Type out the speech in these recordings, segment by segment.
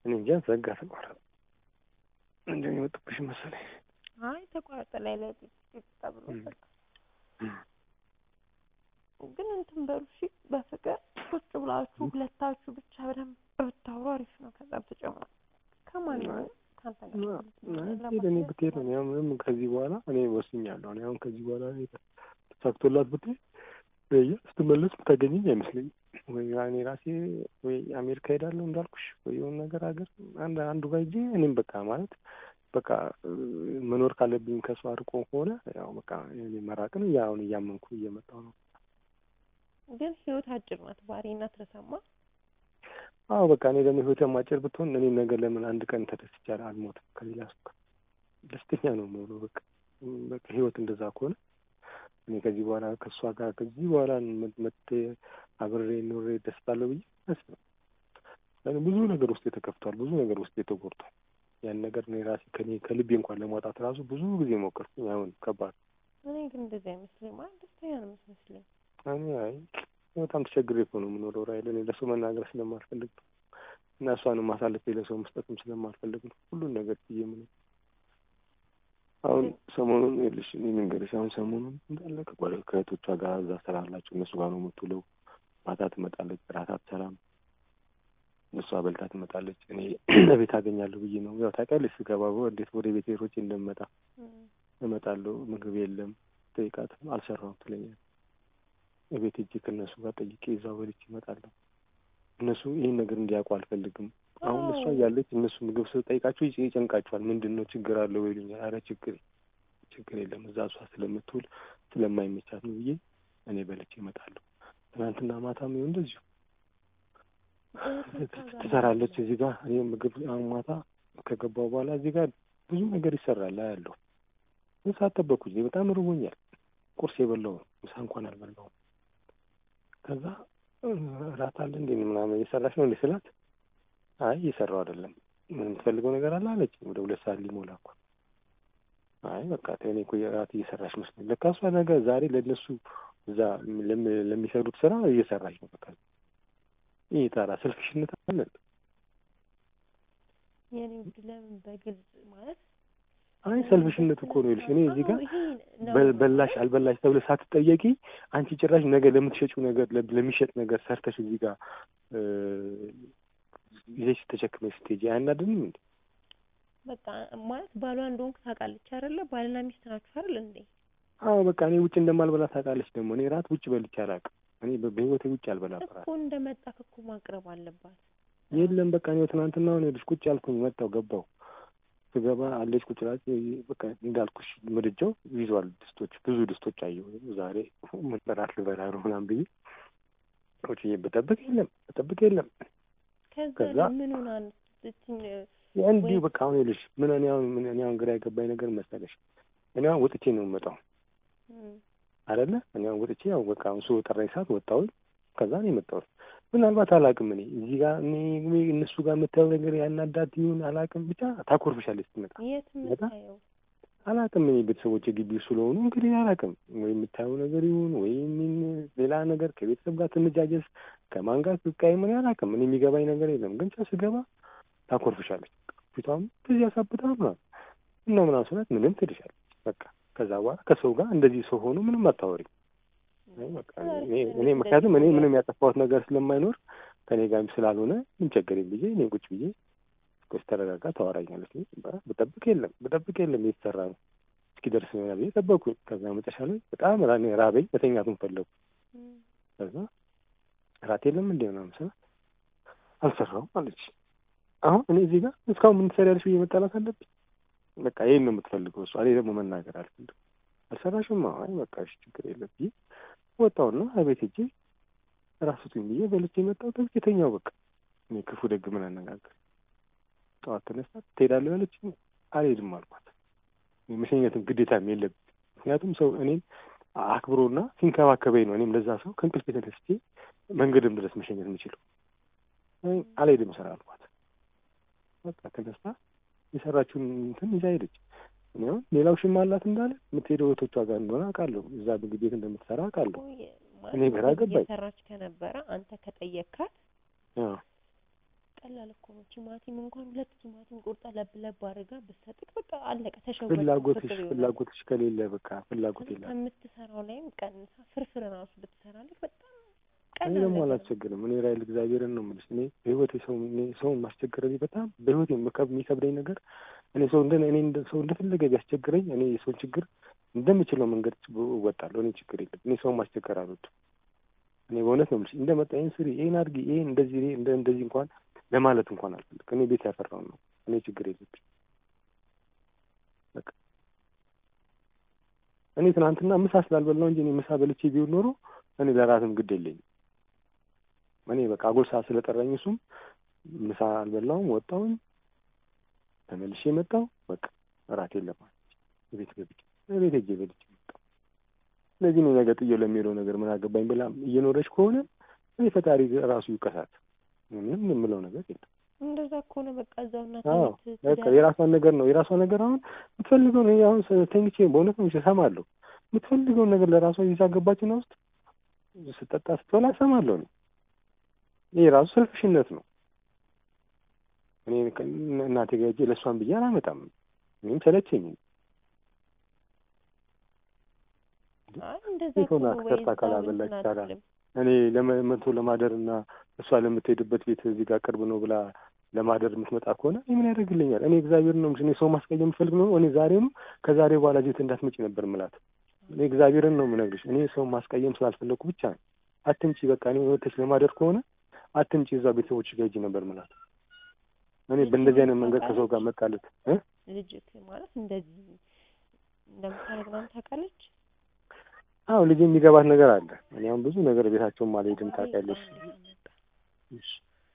እኔ እንጃ ዘጋ ተቋረጠ። እንደው የመጡብሽ መሰለኝ። አይ ተቋረጠ ላይ ላይ ተብሎ በቃ ግን እንትን በሉ እሺ፣ በፍቅር ቁጭ ብላችሁ ሁለታችሁ ብቻ በደንብ ብታወሩ አሪፍ ነው። ከዛ በተጨማሪ ከማንኛውም ከአንተ ጋር ሄደ እኔ ብትሄድ ነው ያው ምንም ከዚህ በኋላ እኔ ወስኛለሁ። እኔ አሁን ከዚህ በኋላ ተሳክቶላት ብትሄድ ስትመለስ ብታገኘኝ አይመስለኝም። ወይ እኔ ራሴ ወይ አሜሪካ ሄዳለሁ እንዳልኩሽ ወይ የሆነ ነገር ሀገር አንድ አንዱ ጋር ሂጄ እኔም በቃ ማለት በቃ መኖር ካለብኝ ከሷ አርቆ ከሆነ ያው በቃ እኔ መራቅን አሁን እያመንኩ እየመጣሁ ነው። ግን ህይወት አጭር ናት። ባህሪና ትረሳማ አዎ በቃ እኔ ደግሞ ህይወት አጭር ብትሆን እኔ ነገር ለምን አንድ ቀን ተደስቼ አልሞትም ከሌላ ሰው ጋር ደስተኛ ነው የምሆነው። በቃ በቃ ህይወት እንደዛ ከሆነ እኔ ከዚህ በኋላ ከእሷ ጋር ከዚህ በኋላ መጥቼ አብሬ ኖሬ ደስታለሁ ብዬ አስብ ብዙ ነገር ውስጥ ተከፍቷል። ብዙ ነገር ውስጥ ተጎድቷል። ያን ነገር እኔ ራሴ ከኔ ከልቤ እንኳን ለማውጣት ራሱ ብዙ ጊዜ ሞከርኩኝ። አሁን ከባድ እኔ ግን እንደዚህ አይመስለኝ ማለት ደስተኛ ነው የምትመስለኝ። እኔ አይ በጣም ተቸግሬ እኮ ነው የምኖረው ራይል እኔ ለሰው መናገር ስለማልፈልግ ነው እና እሷንም አሳልፌ ለሰው መስጠትም ስለማልፈልግ ነው ሁሉን ነገር ብዬ ምን አሁን ሰሞኑን ይኸውልሽ እኔ ልንገርሽ አሁን ሰሞኑን እንዳለ ከጓደ ከእህቶቿ ጋር እዛ ስራ አላቸው እነሱ ጋር ነው የምትውለው ማታ ትመጣለች እራት አትሰራም እሷ በልታ ትመጣለች እኔ ቤት አገኛለሁ ብዬ ነው ያው ታውቂያለሽ ስገባ እንዴት ወደ ቤት ሮጬ እንደምመጣ እመጣለሁ ምግብ የለም ጠይቃት አልሰራሁም ትለኛለች የቤት እጅ ከእነሱ ጋር ጠይቄ እዛው በልቼ እመጣለሁ እነሱ ይህን ነገር እንዲያውቁ አልፈልግም አሁን እሷ እያለች እነሱ ምግብ ስጠይቃቸው ይጨንቃቸዋል ምንድን ነው ችግር አለው ይሉኛል አረ ችግር ችግር የለም እዛ እሷ ስለምትውል ስለማይመቻት ነው ብዬ እኔ በልቼ እመጣለሁ ትናንትና ማታም ይኸው እንደዚሁ ትሰራለች እዚህ ጋር እኔ ምግብ አሁን ማታ ከገባው በኋላ እዚህ ጋር ብዙ ነገር ይሰራል አያለሁ ምሳ ጠበኩኝ በጣም ርቦኛል ቁርስ የበላው ምሳ እንኳን አልበላውም ከዛ እራት አለ እንዴ ምናምን እየሰራች ነው እንዴ ስላት አይ እየሰራው አይደለም ምን የምትፈልገው ነገር አለ አለች ወደ ሁለት ሰዓት ሊሞላ እኮ አይ በቃ እኔ እኮ እራት እየሰራች መስሎኝ ለካ እሷ ነገ ዛሬ ለእነሱ እዛ ለሚሰሩት ስራ እየሰራች ነው በቃ ይህ ታራ ስልክሽነት አለ የኔ ውድ ለምን በግልጽ ማለት አይ ሰልፍሽነት እኮ ነው ይልሽ እኔ እዚህ ጋር በላሽ አልበላሽ ተብለ ሳትጠየቂ አንቺ ጭራሽ ነገ ለምትሸጪው ነገር ለሚሸጥ ነገር ሰርተሽ እዚህ ጋር ይዘሽ ተሸክመሽ ስትሄጂ አያናድንም እንዴ? በቃ ማለት ባሏ እንደሆንክ ታውቃለች አይደለ? ባልና ሚስት ናችሁ አይደል እንዴ? አዎ በቃ እኔ ውጭ እንደማልበላ ታውቃለች። ደግሞ እኔ ራት ውጭ በልቼ አላውቅም። እኔ በህይወቴ ውጭ አልበላም። እኮ እንደመጣክ እኮ ማቅረብ አለባት። የለም በቃ እኔ ትናንትና አሁን ሄድሽ ቁጭ አልኩኝ፣ መጣሁ፣ ገባሁ። ስገባ አለች ቁጭ ላት በቃ እንዳልኩሽ ምድጃው ይዟል ድስቶች፣ ብዙ ድስቶች አየሁ። ዛሬ ምን እራት ልበላ ነው ምናምን ብዬ ቁጭ ብጠብቅ የለም ብጠብቅ የለም ከዛ ምን ሆና እንዲሁ በቃ አሁን ይኸውልሽ ምን እኔ አሁን ምን እኔ አሁን ግራ የገባኝ ነገር መሰለሽ እኔ አሁን ወጥቼ ነው የምመጣው አይደለ እኔ አሁን ወጥቼ ያው በቃ አሁን ሰው ጠራኝ ሰዓት ወጣሁኝ ከዛ ነው የመጣሁት ምናልባት አላውቅም እኔ እዚህ ጋር እኔ እነሱ ጋር የምታየው ነገር ያናዳት ይሁን አላውቅም ብቻ ታኮርፍሻለች ስትመጣ የት የምታየው አላውቅም እኔ ቤተሰቦች ግቢ ስለሆኑ እንግዲህ አላውቅም ወይ የምታየው ነገር ይሁን ወይ ሌላ ነገር ከቤተሰብ ጋር ትንጃጀስ ከማን ጋር ትቃይ ምን አላውቅም እኔ የሚገባኝ ነገር የለም ግን ቻ ስገባ ታኮርፍሻለች ፊቷም ብዙ ያሳብታ ምናምን እና ምናምን ስላት ምንም ትልሻለች በቃ ከዛ በኋላ ከሰው ጋር እንደዚህ ሰው ሆኖ ምንም አታወሪም እኔ ምክንያቱም እኔ ምንም ያጠፋሁት ነገር ስለማይኖር ከኔ ጋርም ስላልሆነ ምን ቸገረኝ ብዬ እኔ ቁጭ ብዬ እስኪ ተረጋጋ ታወራኛለች ብጠብቅ የለም ብጠብቅ የለም የተሰራ ነው እስኪደርስ ነው ብዬ ጠበቅኩኝ ከዛ መጨረሻ ላይ በጣም ራበኝ መተኛቱን ፈለጉ ከዛ እራት የለም እንደ ምናምን ስላት አልሰራውም አለች አሁን እኔ እዚህ ጋር እስካሁን ምን ትሰሪያለሽ ብዬ መጣላት አለብኝ በቃ ይሄን ነው የምትፈልገው እሷ እኔ ደግሞ መናገር አልፈልግም አልሰራሽም አይ በቃ እሺ ችግር የለም ብዬ ወጣሁና አቤት ሄጄ ራሱቱኝ ብዬ በልቼ የመጣው ተዝጌተኛው በቃ እኔ ክፉ ደግ ምን አነጋገር ጠዋት ተነሳ ትሄዳለህ ያለች አልሄድም አልኳት መሸኘትም ግዴታም የለብኝ ምክንያቱም ሰው እኔም አክብሮና ሲንከባከበኝ ነው እኔም ለዛ ሰው ከእንቅልፍ ተነስቼ መንገድም ድረስ መሸኘት የምችለው አልሄድም ስራ አልኳት በቃ ተነስታ የሰራችውን እንትን ይዛ ሄደች እኔ አሁን ሌላው ሽማ አላት እንዳለ የምትሄደው እህቶቿ ጋር እንደሆነ አውቃለሁ እዛ ምግብ ቤት እንደምትሰራ አውቃለሁ እኔ ግራ ገባኝ የሰራች ከነበረ አንተ ከጠየካት ቀላል እኮ ነው። ቲማቲም እንኳን ሁለት ቲማቲም ቁርጣ ለብ ለብ አድርጋ ብትሰጥቅ በቃ አለቀ። ተሸወደ። ፍላጎትሽ ፍላጎትሽ ከሌለ በቃ ፍላጎት የለም። ከምትሰራው ላይም ቀንሳ ፍርፍር ራሱ ብትሰራልህ በጣም እኔ ቀላል ደግሞ ነገር ነው። አላስቸግርም። እኔ ራይል እግዚአብሔርን ነው የምልሽ። እኔ በህይወቴ ሰው እኔ ሰውን ማስቸገር እኔ በጣም በህይወቴ የምከብ- የሚከብደኝ ነገር እኔ ሰው እንደ እኔ እንደ ሰው እንደፈለገ ቢያስቸግረኝ እኔ የሰውን ችግር እንደምችለው መንገድ እወጣለሁ። እኔ ችግር የለም። እኔ ሰውን ማስቸገር አልወድም። እኔ በእውነት ነው የምልሽ። እንደመጣ ይሄን ስሪ፣ ይሄን አድርጊ፣ ይሄን እንደዚህ ይሄ እንደ እንደዚህ እንኳን ለማለት እንኳን አልፈልግም። እኔ ቤት ያፈራውን ነው። እኔ ችግር የለብኝ። በቃ እኔ ትናንትና ምሳ ስላልበላው እንጂ እኔ ምሳ በልቼ ቢሆን ኖሮ እኔ ለራትም ግድ የለኝም። እኔ በቃ አጎል ሰዓት ስለጠራኝ እሱም ምሳ አልበላውም፣ ወጣሁኝ፣ ተመልሼ መጣሁ። በቃ እራት የለም አለች። ቤት ገብቼ ቤት ሄጄ በልቼ መጣሁ። ስለዚህ እኔ ነገ ጥዬው ለሚሄደው ነገር ምን አገባኝ ብላ እየኖረች ከሆነ እኔ ፈጣሪ ራሱ ይውቀሳት። ምንም የምለው ነገር የለም። እንደዛ ከሆነ በቃ እዛው እናት አዎ ቤት በቃ ትዳር የራሷን ነገር ነው የራሷ ነገር። አሁን የምትፈልገው ነው አሁን ተኝቼ በእውነት ነው እሰማለሁ። የምትፈልገውን ነገር ለራሷ ይዛ ገባችና ውስጥ ስጠጣ ስትበላ እሰማለሁ ነው። ይሄ ራሱ ሰልፍሽነት ነው። እኔ ከ- እናቴ ጋር ሄጄ ለእሷን ብዬ አላመጣም። እኔም ሰለቸኝ። አይ እንደዛ ሴት ሆና ከሆነ ወይ ሰርታ እዛው ካላበላች እንትን ታዲያ አትልም። እኔ ለመቶ ለማደር እና እሷ ለምትሄድበት ቤት እዚህ ጋር ቅርብ ነው ብላ ለማደር የምትመጣ ከሆነ እኔ ምን ያደርግልኛል? እኔ እግዚአብሔር ነው እኔ ሰው ማስቀየም የምፈልግ ነው። እኔ ዛሬም ከዛሬ በኋላ ቤት እንዳትመጪ ነበር ምላት። እኔ እግዚአብሔርን ነው የምነግርሽ። እኔ ሰው ማስቀየም ስላልፈለግኩ ብቻ ነው። አትምጪ፣ በቃ እኔ ወተሽ ለማደር ከሆነ አትምጪ፣ እዛ ቤተሰቦች ጋር ሂጂ ነበር ምላት። እኔ በእንደዚህ አይነት መንገድ ከሰው ጋር መጣለት እ ልጅክ ማለት እንደዚህ እንደምታደርግ ምናምን ታውቃለች። አዎ ልጅ የሚገባት ነገር አለ። እኔ አሁን ብዙ ነገር ቤታቸውም አልሄድም ታውቂያለሽ። እሺ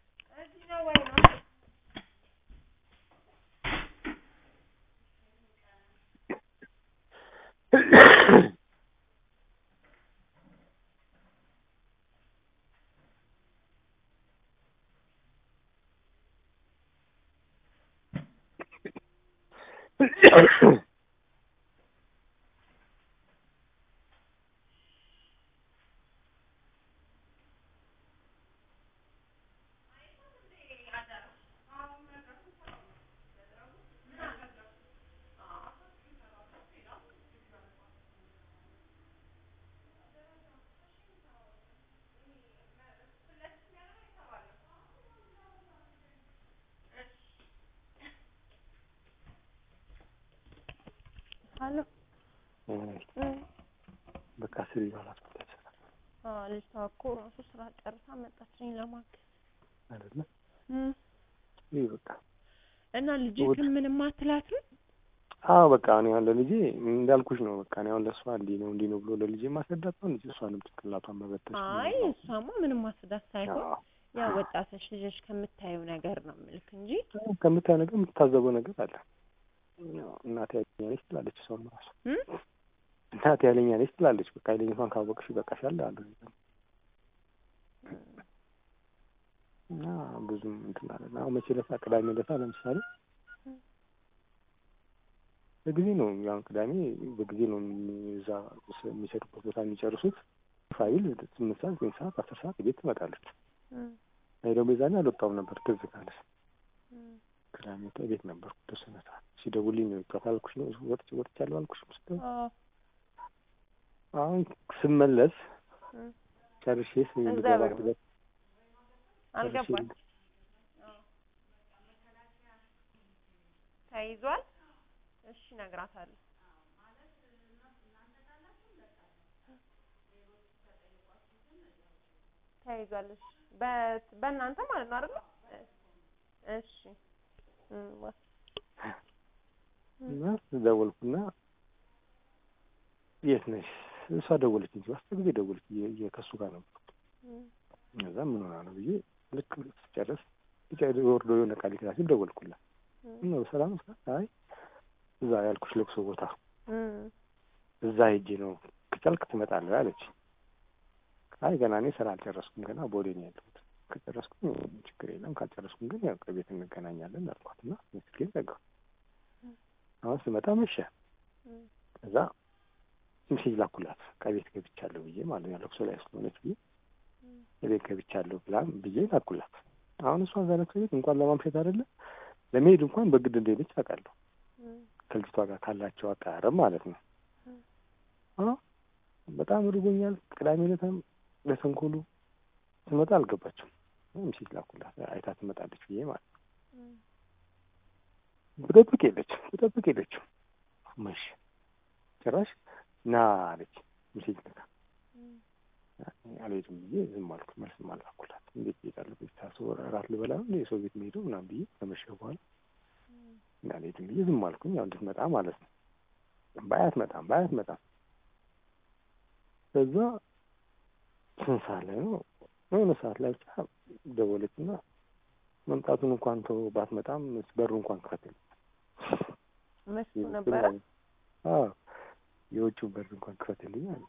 አሎ እ እ በቃ ስሪ ባላት ቦታ ይሰራል አዎ ልጅቷ እኮ ራሱ ስራ ጨርሳ መጣችኝ ለማገዝ አይደለ? እ ይህ በቃ እና ልጅክን ምንም አትላትም? አዎ በቃ እኔ አሁን ለልጄ እንዳልኩሽ ነው። በቃ እኔ አሁን ለእሷ እንዲህ ነው እንዲህ ነው ብሎ ለልጄ ማስረዳት ነው እንጂ እሷንም ጭንቅላቷን መበተሽ ነው። አይ እሷማ ምንም ማስረዳት ሳይሆን አዎ። ያው ወጣቶች ልጆች ከምታየው ነገር ነው ምልክ እንጂ ከምታየው ነገር የምትታዘበው ነገር አለ። ያው እናቴ ያለኛ ነች ትላለች። እሷም ራሱ እ እናቴ ያለኛ ነች ትላለች። በቃ ያለኝቷን ካወቅሽ ይበቃሻል አሉ እና ብዙም እንትን አለ አሁን መቼ ለታ ቅዳሜ ለታ ለምሳሌ በጊዜ ነው ያው ቅዳሜ በጊዜ ነው እዛ የሚሰሩበት ቦታ የሚጨርሱት። ፋይል ስምንት ሰዓት ዘጠኝ ሰዓት አስር ሰዓት ቤት ትመጣለች። እ እኔ ደግሞ የዛኔ አልወጣሁም ነበር ትዝ ካለሽ እ ቅዳሜ ቤት ነበርኩ የተወሰነ ሰዓት ሲደውልኝ ነው የወጣሁት አልኩሽ ነው ወጥቼ ወጥቻለሁ አልኩሽ ስትል አዎ አሁን ስመለስ እ ጨርሼ እዛ ልገባ በሩ ድረስ አልገባች ተይዟል። እሺ እነግራታለሁ። ተይዟል። እሺ በ- በእናንተ ማለት ነው አይደል? እሺ እ ዋ- እና ደወልኩና የት ነሽ? እሷ ደወለች እንጂ አስር ጊዜ ደወለች። እየ- እየ- ከእሱ ጋር ነበር። እ እዛ ምን ሆና ነው ብዬ ልክ ስጨርስ ስጨርስ ወርዶ የሆነ ቃል ሊክላ ሲል ደወልኩላት። እ እና በሰላም ስላት አይ እዛ ያልኩሽ ለቅሶ ቦታ እ እዛ ሄጄ ነው ከቻልክ ትመጣለህ አለች። አይ ገና እኔ ስራ አልጨረስኩም ገና ቦሌ ነው ያለሁት። ከጨረስኩም ችግር የለም ካልጨረስኩም ግን ያው ከቤት እንገናኛለን አልኳት እና ስልኬን ዘጋሁ። አሁን ስመጣ መሸ። እ ከዛ ሜሴጅ ላኩላት ከቤት ገብቻለሁ ብዬ ማለት ነው ለቅሶ ላይ ስለሆነች ብዬ የቤት ገብቻለሁ ብላ ብዬ ላኩላት። አሁን እሷ እዛ ለቅሶ ቤት እንኳን ለማምሸት አይደለም ለመሄድ እንኳን በግድ እንደሄደች አውቃለሁ። ከልጅቷ ጋር ካላቸው አቀራረብ ማለት ነው። አዎ በጣም ርቦኛል። ቅዳሜ ዕለትም ለተንኮሉ ስመጣ አልገባችም። ምሽት ላኩላት አይታ ትመጣለች ብዬ ማለት ነው። ብጠብቅ የለችም ብጠብቅ የለችም። መሽ ጭራሽ ና አለች። ምሽት ልካ አልሄድም ብዬ ዝም አልኩ። መልስም አልላኩላት። እንዴት እሄዳለሁ? ቤት ታስቦ እራት ልበላ ነው የሰው ቤት መሄደው ምናምን ብዬ ከመሸ በኋላ እንዳልሄድም ብዬ ዝም አልኩኝ። ያው እንድትመጣ ማለት ነው። ባያት መጣም ባያት መጣም ከዛ ስንት ሰዓት ላይ ነው የሆነ ሰዓት ላይ ብቻ ደወለች እና መምጣቱን እንኳን ተው ባትመጣም በሩ እንኳን ክፈትልኝ መሽቶ ነበረ። አዎ የውጭው በር እንኳን ክፈትልኝ አለ።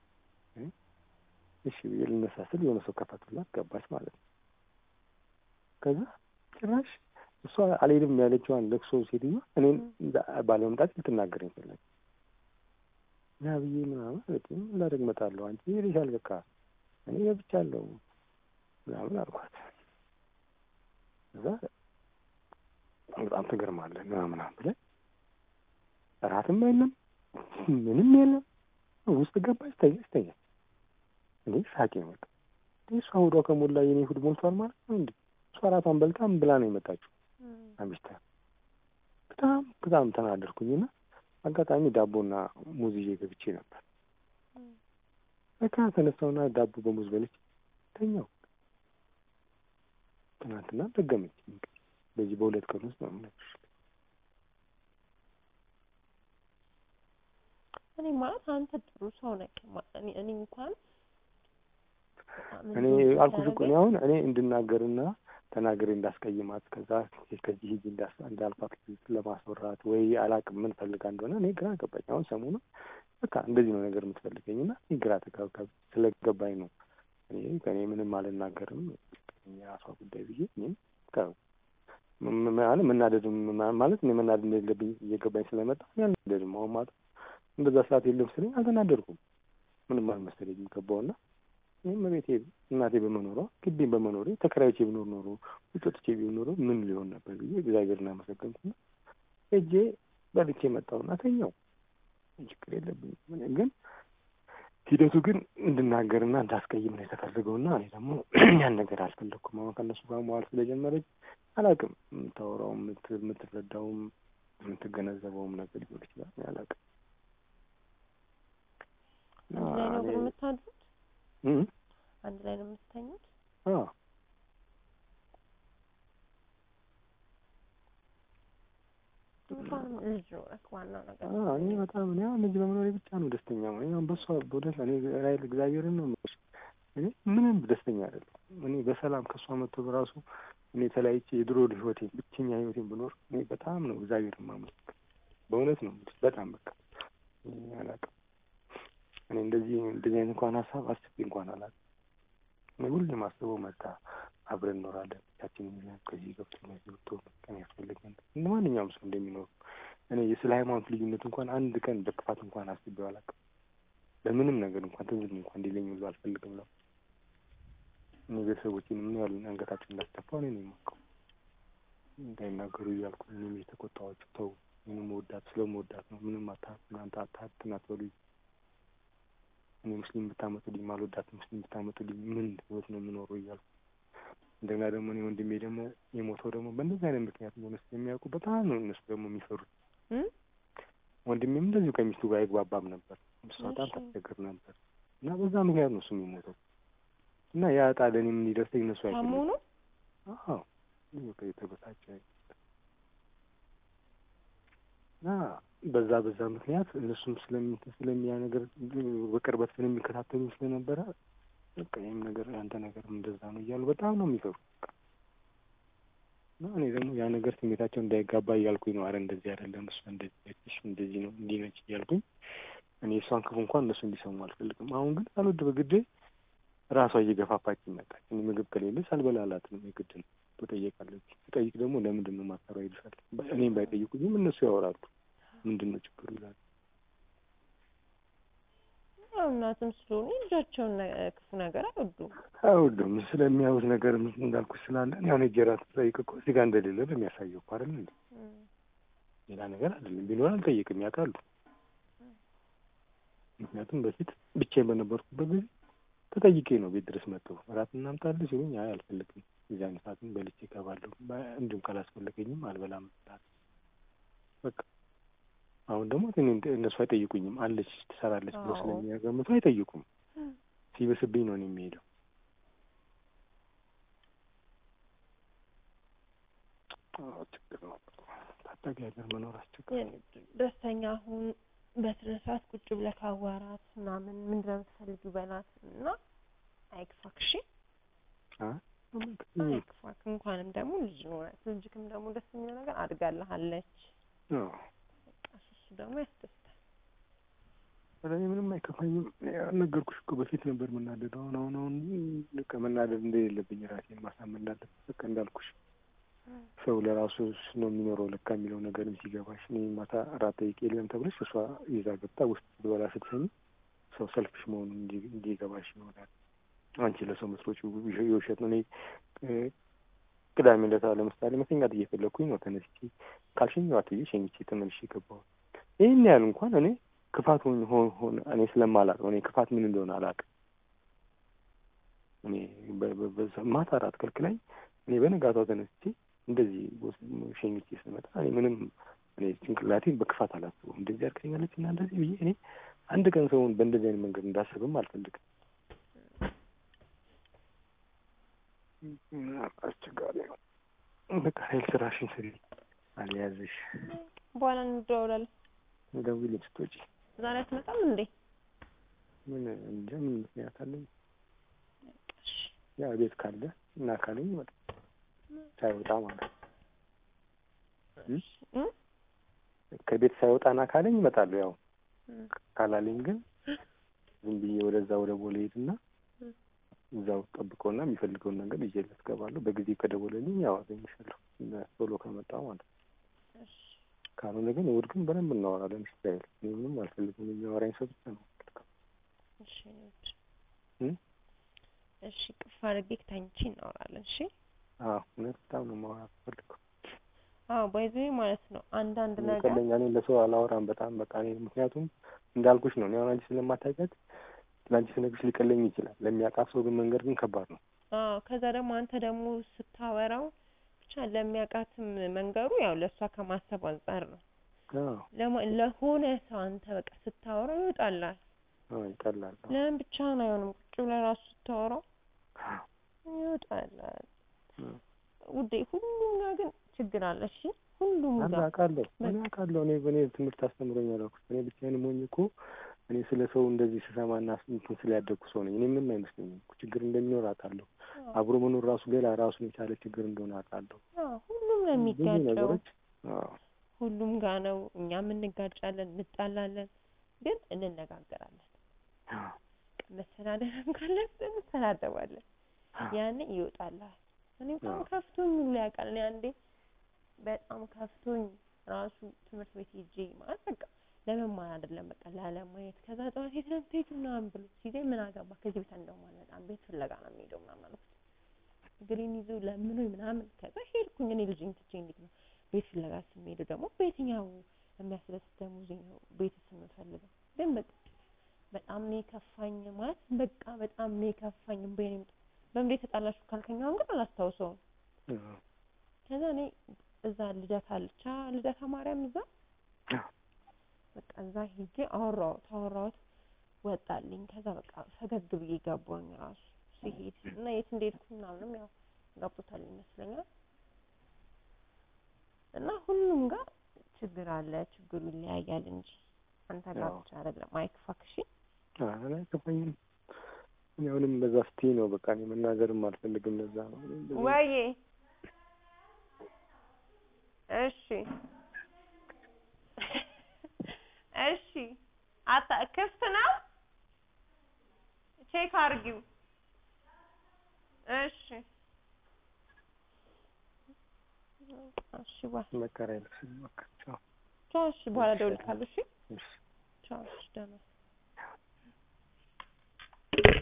እሺ ብዬ ልነሳ ስል የሆነ ሰው ከፈቱላት ገባች ማለት ነው። ከዛ ጭራሽ እሷ አልሄድም ያለችዋን ለቅሶ ሴትዮዋ እኔን ባለመምጣት ልትናገረኝ ፈለገች። ና ብዬ ምናምን አለችኝ። ላደግ እመጣለሁ አንቺ ሄደሻል፣ በቃ እኔ ገብቻለሁ ምናምን አልኳት። እዛ በጣም ትገርማለህ ምናምን ብለን እራትም የለም ምንም የለም ውስጥ ገባች፣ ተኛች ተኛች። እኔ ሳቄ መጣ። እሷ ሆዷ ከሞላ የኔ ሆድ ሞልቷል ማለት ነው እንዴ? እሷ እራቷን በልታ ምን ብላ ነው የመጣችው? አሚስታ በጣም በጣም ተናደርኩኝና አጋጣሚ ዳቦና ሙዝ ይዤ ገብቼ ነበር። በቃ ተነሳውና ዳቦ በሙዝ በልቼ ተኛው። ትናንትና ደገመች። በዚህ በሁለት ቀን ውስጥ ነው የምነግርሽ። እኔ ማለት አንተ ጥሩ ሰው ነህ። እኔ እኔ እንኳን እኔ አልኩሽ እኮ እኔ አሁን እኔ እንድናገርና ተናግሬ እንዳስቀይማት ከዛ ከዚህ ሂጂ እንዳልፋት ለማስወራት ወይ አላቅም ምን ፈልጋ እንደሆነ እኔ ግራ ገባኝ። አሁን ሰሞኑን በቃ እንደዚህ ነው ነገር የምትፈልገኝ እና እኔ ግራ ተጋብጋብ ስለገባኝ ነው እኔ ከእኔ ምንም አልናገርም የራሷ ጉዳይ ብዬ እኔም ማለት መናደድ ማለት እኔ መናደድ እንደሌለብኝ እየገባኝ ስለመጣ እኔ አልናደድም። አሁን ማለት እንደዛ ሰዓት የለም ስለኝ አልተናደድኩም። ምንም አልመሰለኝም ገባውና ይህም ቤቴ እናቴ በመኖሯ ግቢን በመኖሬ ተከራይቼ ብኖር ኖሮ ውጭ ወጥቼ ቢሆን ኖሮ ምን ሊሆን ነበር ብዬ እግዚአብሔርን አመሰገንኩና ሄጄ በልቼ መጣሁና ተኛው። ችግር የለብኝም። ግን ሂደቱ ግን እንድናገርና እንዳስቀይም ነው የተፈለገውና እኔ ደግሞ ያን ነገር አልፈለግኩም። አሁን ከእነሱ ጋር መዋል ስለጀመረች አላውቅም፣ የምታወራውም የምትረዳውም የምትገነዘበውም ነገር ሊሆን ይችላል። አላውቅም። አንድ ላይ ነው የምታድሩት? አንድ ላይ ነው የምትተኙት? እንኳንም ልጅ ኖረህ ዋናው ነገር እኔ በጣም እኔ አሁን ልጅ በመኖሬ ብቻ ነው ደስተኛ ነው። እኔ አሁን በሷ በእውነት እኔ ራይል እግዚአብሔርን ነው የምልሽ እኔ ምንም ደስተኛ አይደለም። እኔ በሰላም ከእሷ መጥቶ በራሱ እኔ ተለያይቼ የድሮ ህይወቴን ብቸኛ ህይወቴን ብኖር እኔ በጣም ነው እግዚአብሔር የማመሰግነው። በእውነት ነው የምልሽ በጣም በቃ አላውቅም። እኔ እንደዚህ እንደዚህ አይነት እንኳን ሀሳብ አስቤ እንኳን አላውቅም። እኔ ሁሌም አስበው መጣ አብረን እኖራለን ያችን ከዚህ ገብቶ ከዚህ ወጥቶ ቀን ያስፈልገን እንደ ማንኛውም ሰው እንደሚኖሩ እኔ ስለ ሃይማኖት ልዩነት እንኳን አንድ ቀን በክፋት እንኳን አስቤው አላውቅም። በምንም ነገር እንኳን ትዝ እንኳን እንዲለኝ ብዙ አልፈልግም ነው። እኔ ቤተሰቦችን ምን ያህል አንገታቸው እንዳስደፋው እኔ ነው የማውቀው። እንዳይናገሩ እያልኩ እኔም የተቆጣኋቸው ተው፣ እኔ መወዳት ስለመወዳት ነው ምንም አታ እናንተ አታትን አትበሉኝ እኔ ሙስሊም ብታመጡልኝ ማልወዳት ሙስሊም ብታመጡልኝ ምን ህይወት ነው የምኖረው እያልኩ እንደገና ደግሞ እኔ ወንድሜ ደግሞ የሞተው ደግሞ በእንደዚህ አይነት ምክንያት እንደሆነ ስለሚያውቁ በጣም ነው እነሱ ደግሞ የሚፈሩት። ወንድሜም እንደዚሁ ከሚስቱ ጋር አይግባባም ነበር፣ እሷ በጣም ታስቸግር ነበር እና በዛ ምክንያት ነው እሱ የሚሞተው እና ያ ዕጣ ለእኔም እንዲደርሰኝ እነሱ አይፈልጉም። አዎ በቃ የተበሳጨ እና በዛ በዛ ምክንያት እነሱም ስለሚ ስለሚያ ነገር በቅርበት ስለሚከታተሉ ስለነበረ በቃ ይህም ነገር ያንተ ነገር እንደዛ ነው እያሉ በጣም ነው የሚፈሩ እና እኔ ደግሞ ያ ነገር ስሜታቸው እንዳይጋባ እያልኩኝ ነው። አረ እንደዚህ አይደለም እሷ እንደዚህ ነች፣ እንደዚህ ነው እንዲህ ነች እያልኩኝ እኔ እሷን ክፉ እንኳን እነሱ እንዲሰሙ አልፈልግም። አሁን ግን ሳልወድ በግዴ ራሷ እየገፋፋች መጣች። እኔ ምግብ ከሌለች አልበላላትም፣ የግድ ነው ትጠየቃለች። ትጠይቅ ደግሞ ለምንድን ነው ማሰራ ይልሻል። እኔም ባይጠይቁኝም እነሱ ያወራሉ። ምንድን ነው ችግሩ ይላሉ። ያው እናትም ስለሆኑ ልጃቸውን ነ- ክፉ ነገር አይወዱም። አይወዱም ስለሚያዩት ነገር እንዳልኩት ስላለ እኔ አሁን ሄጄ እራት ስጠይቅ እኮ እዚህ ጋር እንደሌለ ነው የሚያሳየው እኮ አይደል እንዴ? እም፣ ሌላ ነገር አይደለም። ቢኖር አልጠይቅም ያውቃሉ። ምክንያቱም በፊት ብቻዬን በነበርኩበት ጊዜ ተጠይቄ ነው ቤት ድረስ መጥተው እራት እናምጣልህ ሲሉኝ አይ አልፈልግም፣ የዚያን ሰዓትም በልቼ እገባለሁ፣ በ- እንዲሁም ካላስፈለገኝም አልበላም እላለሁ። በቃ አሁን ደግሞ እኔ እንደ- እነሱ አይጠይቁኝም። አለች ትሰራለች ብሎ አዎ። ስለሚያገምቱ አይጠይቁም። ሲበስብኝ ነው እኔ የሚሄደው። አዎ፣ ችግር ነው። ታዳጊ ሀገር መኖር አስቸጋሪ ነው። ደስተኛ አሁን በስነ ስርዓት ቁጭ ብለህ ካዋራት ምናምን ምንድን ነው የምትፈልጊው በላት እና አይክፋክ እሺ አ? አይክፋክ እንኳንም ደግሞ ልጅ ኖረት ልጅክም ደግሞ ደስ የሚለው ነገር አድጋልሃለች አዎ። በቃ እሱ እሱ ደግሞ ያስደስታል ኧረ እኔ ምንም አይከፋኝም። ያው ነገርኩሽ እኮ በፊት ነበር የምናደደው። አሁን አሁን አሁን በቃ መናደድ እንደሌለብኝ ራሴን ማሳመን እንዳለብኝ በቃ እንዳልኩሽ ሰው ለራሱ ነው የሚኖረው ለካ የሚለው ነገርም ሲገባሽ እኔ ማታ እራት ጠይቄ የለም ተብለሽ እሷ ይዛ ገብታ ውስጥ ስትበላ ስትሰሚ ሰው ሰልፍሽ መሆኑን እንዲ- እንዲገባሽ ይሆናል። አንቺ ለሰው መስሎች የውሸት ነው። እኔ እ፣ ቅዳሜ ዕለት ለምሳሌ መተኛት እየፈለግኩኝ ነው ተነስቼ ካልሸኘኋት ብዬ ሸኝቼ ተመልሼ ገባሁት። ይህን ያህል እንኳን እኔ ክፋት ሆን ሆን ሆን እኔ ስለማላውቀው እኔ ክፋት ምን እንደሆነ አላውቅም። እኔ በ- በ- በዛ- ማታ እራት ከልክላኝ እኔ በነጋታው ተነስቼ እንደዚህ ወስ- ሸኝቼ ስመጣ እኔ ምንም እኔ ጭንቅላቴን በክፋት አላስበውም። እንደዚህ አድርገኛለች እና እንደዚህ ብዬ እኔ አንድ ቀን ሰውን በእንደዚህ አይነት መንገድ እንዳስብም አልፈልግም። አስቸጋሪ ነው። በቃ ኃይል ስራሽን ስሪ፣ አልያዝሽ። በኋላ እንደዋውላለን ደውዪልኝ ስትወጪ። ዛሬ አትመጣም እንዴ ምን እንጃ ምን ምክንያት አለኝ? እሺ ያ ቤት ካለ እና ካለኝ ይመጣ ሳይወጣ ማለት ነው። እም? ከቤት ሳይወጣ እና ካለኝ ይመጣለሁ። ያው እም። ካላለኝ ግን ዝም ብዬ ወደዛ ወደ ቦሌ ሄድና እም። እዛው ጠብቀውና የሚፈልገውን ነገር ይዤለት እገባለሁ። በጊዜ ከደወለልኝ ያው አገኝሻለሁ ቶሎ ከመጣሁ ማለት ነው። እሺ ካልሆነ ግን እሑድ ግን በደንብ እናወራለን። ስታይል እኔ ምንም አልፈልግም። የሚያወራኝ ሰው ብቻ ነው የምፈልገው። እሺ እኔ ውድ እም? እሺ ቅፍ አድርጌ ተኝቼ እናወራለን እሺ አዎ እውነት በጣም ነው ማውራት ፈልገው አዎ ባይዘ ማለት ነው አንዳንድ ነገር ቀለኛ እኔ ለሰው አላወራም በጣም በቃ እኔ ምክንያቱም እንዳልኩሽ ነው እኔ አሁን አንቺ ስለማታውቂያት ለአንቺ ስነግርሽ ሊቀለኝ ይችላል ለሚያውቃት ሰው ግን መንገድ ግን ከባድ ነው አዎ ከዛ ደግሞ አንተ ደግሞ ስታወራው ብቻ ለሚያውቃትም መንገሩ ያው ለእሷ ከማሰብ አንጻር ነው አዎ ለማ- ለሆነ ሰው አንተ በቃ ስታወራው ይወጣላል አዎ ይቀላል አዎ ለምን ብቻህን አይሆንም ቁጭ ብለህ ራሱ ስታወራው አዎ ይወጣላል አዎ። ውዴ ሁሉም ጋር ግን ችግር አለ እሺ ሁሉም አለ ጋር አውቃለሁ እኔ አውቃለሁ እኔ በእኔ ትምህርት አስተምሮኛል አልኩሽ እኔ ብቻዬን ሞኝ እኮ እኔ ስለ ሰው እንደዚህ ስሰማና እንትን ስላደግኩ ሰው ነኝ እኔ ምንም አይመስለኝም እኮ ችግር እንደሚኖር አውቃለሁ አብሮ መኖር ራሱ ሌላ ራሱን የቻለ ችግር እንደሆነ አውቃለሁ አዎ ሁሉም ነው ብዙ የሚጋጨው ነገሮች አዎ ሁሉም ጋር ነው እኛም እንጋጫለን እንጣላለን ግን እንነጋገራለን አዎ መሰዳደብም ካለብን እንሰዳደባለን ያኔ ይወጣልሃል እኔ በጣም አዎ። ከፍቶኝ ሁሉ ያውቃል እኔ አንዴ በጣም ከፍቶኝ ራሱ ትምህርት ቤት ሄጄ ማለት በቃ ለመማር አይደለም በቃ ላለማየት ከዛ ጠዋት የት ነው የምትሄጂው ምናምን ብሎ ሲለኝ ምን አገባ ከዚህ ቤት እንደውም አልመጣም ቤት ፍለጋ ነው የሚሄደው ምናምን አልኩት እግሬን ይዞ ለምኖኝ ምናምን ከዛ ሄድኩኝ እኔ ልጅኝ ትቼ እንዴት ነው ቤት ፍለጋ ስንሄደው ደግሞ በየትኛው የሚያስደስት ደሞዜ ነው ቤትስ የምፈልገው ግን በቃ በጣም ነው የከፋኝ ማለት በቃ በጣም ነው የከፋኝ እምባዬ ነው የመጣው በምን የተጣላችሁ ካልከኝ አሁን ግን አላስታውሰውም አዎ ከዛ እኔ እዛ ልደታ አለች አ ልደታ ማርያም እዛ አዎ በቃ እዛ ሄጄ አወራሁት አወራሁት ወጣልኝ ከዛ በቃ ፈገግ ብዬ ገባኝ ራሱ ሲሄድ እና የት እንደሄድኩ ምናምንም ያው ገብቶታል ይመስለኛል እና ሁሉም ጋር ችግር አለ ችግሩ ይለያያል እንጂ አንተ ጋር አዎ። ብቻ አይደለም አይክፋክ እሺ አይ አይከፋኝም እኔ አሁንም በዛ ስትይ ነው በቃ እኔ መናገርም አልፈልግም ለዛ ነው እኔ እንደዚህ- ወይዬ እሺ እሺ አታ ክፍት ነው ቼክ አድርጊው እሺ እሺ ባ- መከራ የለሽም በቃ ቻው ቻው እሺ በኋላ እደውልልሃለሁ እሺ እሺ ቻው እሺ ደህና